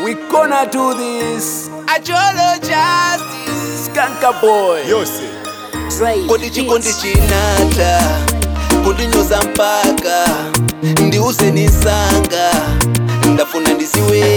We gonna do this. Ajolo justice. Skanka boy. yose kodi chikondi chinata kundinyoza mpaka ndiuse nisanga ndafuna ndisiwe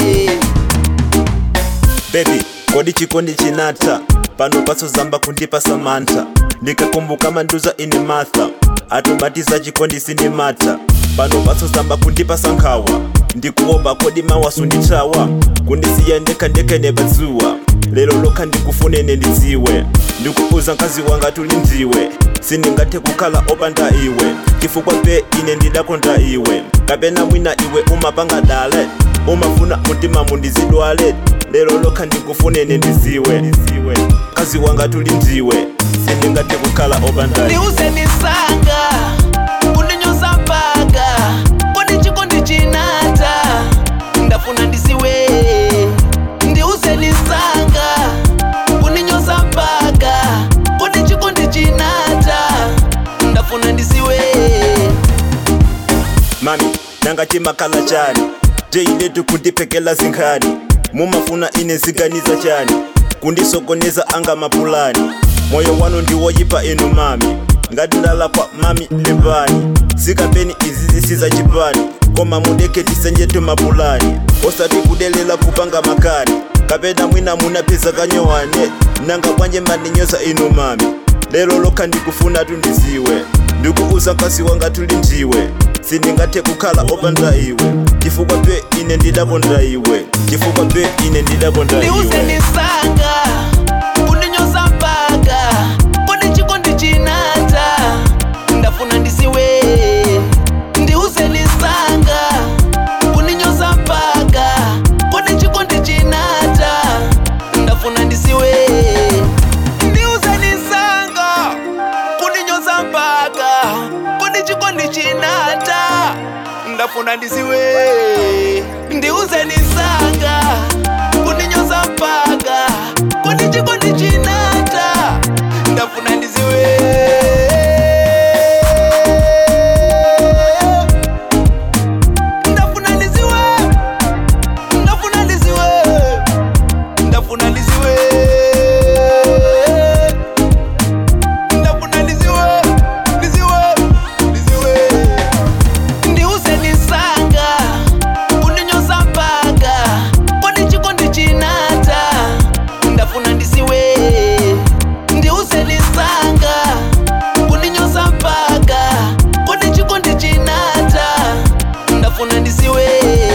bebi kodi chikondi chinata pano pasozamba kundipa samantha ndikakumbuka manduza ine martha atobatiza chikondi sindimata pano pasozamba kundipa sankhawa ndikuopa kodi mawasu ndithawa kundisiya ndekha ndekha nepadzuwa lero lokha ndikufunene ndidziwe ndikuuza mkazi wanga tuli ndiwe sindingathe kukhala opanda iwe chifukwa pe ine ndidakonda iwe kapena mwina iwe umapanga dale umafuna mtima mundizidwale lero lokha ndikufunene ndidziwe mkazi wanga tuli ndiwe sindingathe kukhala opanda iwe ndiuse nisanga kundinyoza mpaka kodi chikondi chinata ndafuna ndisiwe ndiuse nisanga kundinyoza mpaka kodi chikondi chinata ndafuna ndisiwe mami nanga chimakhala chani teiletu kundiphekela zinkhani mumafuna ine ziganiza chani kundisokoneza anga mapulani moyo wanu ndiwoyipa inu mami ngati ndalakwa mami lembani zikapeni izi zisiza chipani koma mudeke tisenjetu mapulani osati kudelela kupanga makani kapena mwina munapeza kanyowane nanga bwanje mandinyoza inu mami lero lokha ndikufuna tundiziwe ndikuuza mkazi wanga tuli ndiwe sindingathe kukhala opanda iwe chifukwa pe ine ndidakonda iwe chifukwa pe ine ndidakonda ndiuse iwe nisanga kundinyoza mpaka kodi chikondi chinata ndafuna ndisiwe ndiuse nisanga kundinyoza mpaka kodi chikondi chinata ndafuna ndisiwe ndiuse nisanga kundinyoza mpaka kodi chikondi chinata ndafuna ndisiwe ndiuse nisanga kundinyoza mpaka kodi chikondi chinata ndafuna ndisiwe ndafuna ndisiwe ndafuna ndisiwe ndafuna ndisiwe ndafuna ndisiwe ndisiwe ndisiwe ndiuse nisanga kundinyoza mpaka kodi chikondi chinata ndafuna ndisiwe ndiuse nisanga kundinyoza mpaka kodi chikondi chinata ndafuna ndisiwe